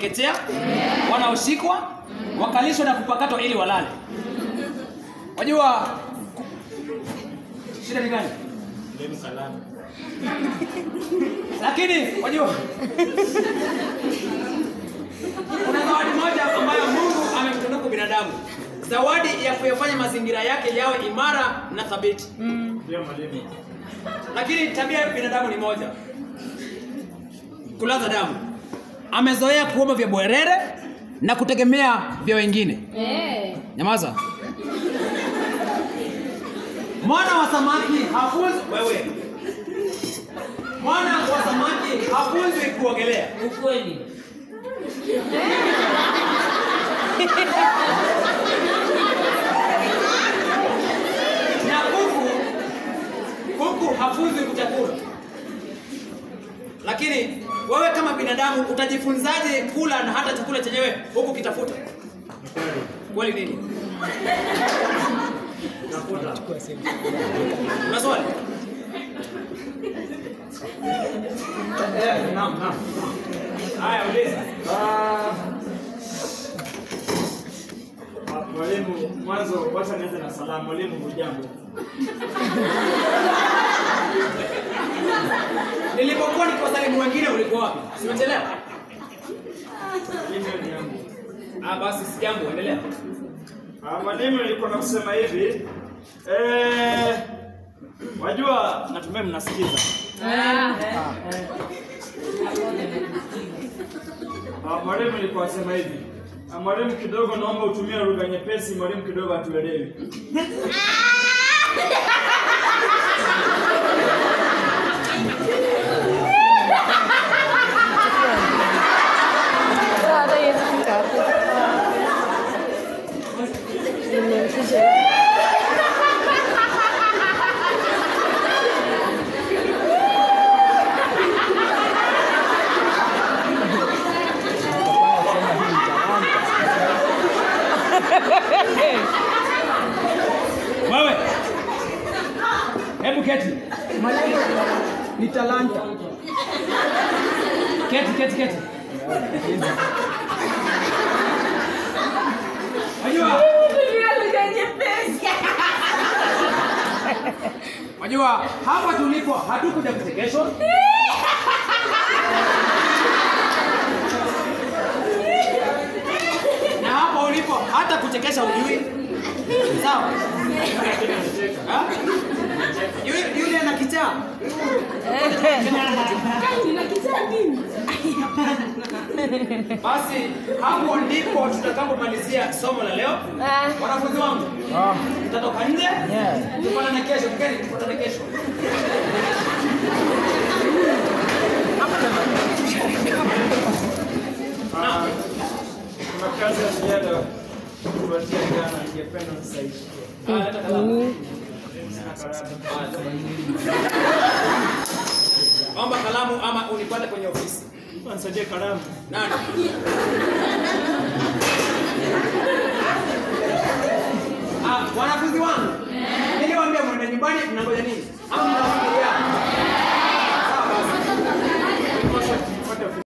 wanaochekechea wanaoshikwa wakalishwa na kupakatwa ili walale wajua ku- shida ni gani lakini wajua kuna zawadi moja ambayo mungu amemtunuku binadamu zawadi ya kuyafanya mazingira yake yawe imara na thabiti Ndio mwalimu. lakini tabia ya binadamu ni moja kulaza damu amezoea kuomba vya bwerere na kutegemea vya wengine Eh. nyamaza mwana wa samaki hafunzwi wewe mwana wa samaki hafunzwi kuogelea Ukweli. na kuku kuku hafunzwi kuchakura lakini wewe kama binadamu utajifunzaje kula na hata chakula chenyewe huku kitafuta kweli nini una swali Eh, naam, naam. haya uliza Ah, ah, Mwalimu, mwanzo wacha nianze na salamu. Mwalimu, hujambo? nilipokuwa nikiwasalimu wengine ulikuwa wapi simechelewa Mwalimu ni yangu. ah basi sijambo endelea Ah, Mwalimu, nilikuwa na kusema hivi eh, wajua, natumai mnasikiza. Ah, Mwalimu, nilikuwa nasema hivi Ah, mwalimu, kidogo naomba utumie lugha nyepesi, mwalimu kidogo hatuelewi. hata hiyo kufika hapo. Nimemshusha. wewe hebu keti ni talanta keti keti keti Wajua, wajua hapa tulipo hatukuja kuchekeshwa. Na hapa ulipo hata kuchekesha ujui. Sawa? Ha? Yule yule ana kichaa. Basi hapo ndipo tutakapomalizia somo la leo. Ah. Wanafunzi wangu, tutatoka nje tupatane kesho. Tukeni, tupatane kesho. Ah, Kuna kazi ya ziada kutupatia jana, ningependa msaidie. Ah, leta kalamu. Sina kalamu. Omba kalamu ama unipate kwenye ofisi. Mtu anisaidie kalamu. Nani? Ah, wanafunzi wangu, niliwaambia mwende nyumbani, mnangoja nini?